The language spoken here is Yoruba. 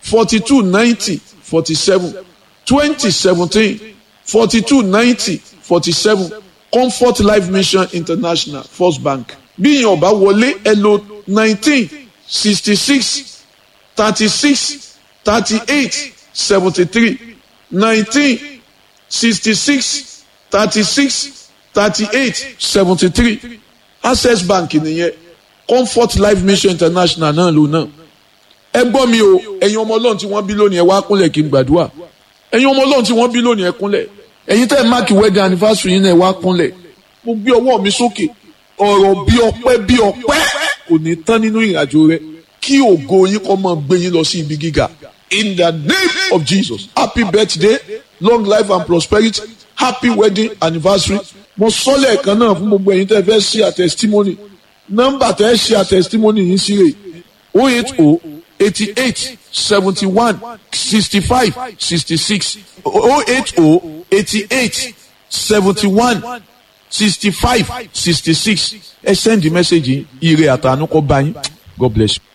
forty two ninety forty seven twenty seventeen forty two ninety forty seven comfort life mission international first bank bí ìyẹn ọba wọlé ẹ lò nineteen sixty six thirty six thirty eight seventy three nineteen sixty six thirty six thirty eight seventy three access bank nìyẹn comfort life mission international náà ló náà ẹ gbọ́ mi o ẹ̀yin ọmọ ọlọ́run tí wọ́n bí lónìí ẹ wá kúnlẹ̀ kí n gbàdúrà ẹ̀yin ọmọ ọlọ́run tí wọ́n bí lónìí ẹ kúnlẹ̀ ẹ̀yin tẹ́ ẹ máàkì wedding anniversary yín náà ẹ wá kúnlẹ̀ mo gbé ọwọ́ mi sókè ọ̀rọ̀ bí ọpẹ́ bí ọpẹ́ kò ní tán nínú ìrìnàjò rẹ kí ògo yín kó máa gbé yín lọ sí ibi gíga in the name of Jesus happy birthday long life and prosperity happy wedding anniversary mo sọ lẹ́ẹ̀kan náà fún gbogbo ẹ̀yin tẹ́ fẹ́ ṣe àtẹ̀sítímọ́nì nọ́mbà tẹ́ ṣe àtẹ̀sítímọ́nì yín sí rè o eight o eighty eight seventy one sixty five sixty six o eight o eighty eight seventy one sixty five sixty six ẹ send the message ire àtànú kọ bá yín God bless you.